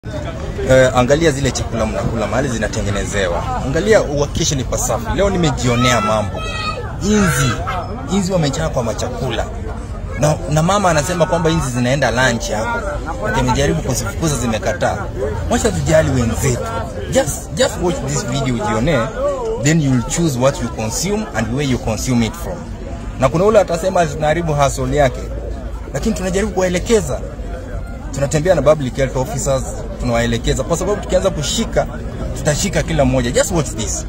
Uh, angalia zile chakula mnakula mahali zinatengenezewa, angalia uhakikishe ni pasafi. Leo nimejionea mambo, inzi inzi wamejaa kwa machakula na, na mama anasema kwamba inzi zinaenda lunch hapo, na tumejaribu kuzifukuza zimekataa. Wacha tujali wenzetu, just just watch this video ujionee, then you'll choose what you consume and where you consume it from. Na kuna ule atasema tunaharibu hustle yake, lakini tunajaribu kuwaelekeza tunatembea na public health officers tunawaelekeza, kwa sababu tukianza kushika tutashika kila mmoja. Just watch this.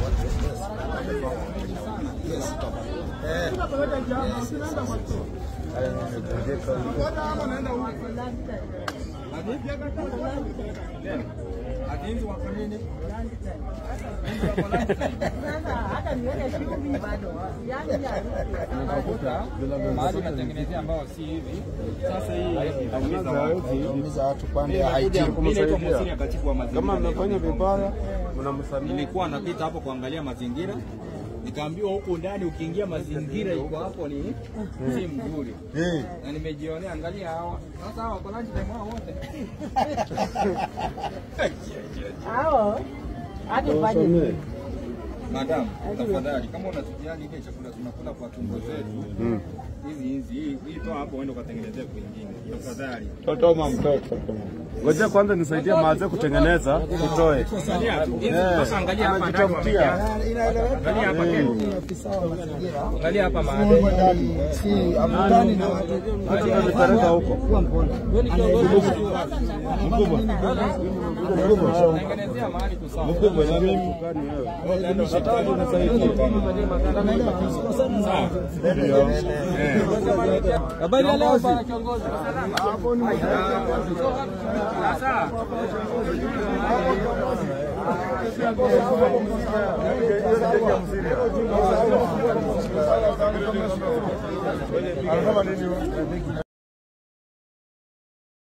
mahali natengenezea ambao si hivi. Sasa hii itaumiza watu. Inaumiza watu kwani Nimekuja, haiti mimi naitwa Musini, katibu wa mazingira. kama mnafanya vibaya mnamsamehe. Nilikuwa napita hapo kuangalia mazingira, nikaambiwa huko ndani ukiingia mazingira iko hapo ni si mzuri, Eh, na nimejionea, angalia hawa sasa, hawa kwa lunch time hao wote Hao hadi ufanye nini? Madam, tafadhali kama unatujali ile chakula tunakula kwa tumbo zetu hizi hizi hii hii toa hapo uende ukatengenezee kwingine tafadhali. totoma mtoto. Ngoja kwanza nisaidie maaze kutengeneza utoe. Angalia tu. Hizi Eh, Sasa angalia hapa ndani anajitafutia. wamejaa. Angalia hapa tena. Afisa wa mazingira Angalia hapa maadeni. si amkutani na watu Nipeleka huko. Tengenezea mahali kusawa. Mkubwa na mimi mkani wewe. Nataka unisaidie. Habari ya leo bwana kiongozi. Sasa Anasema nini?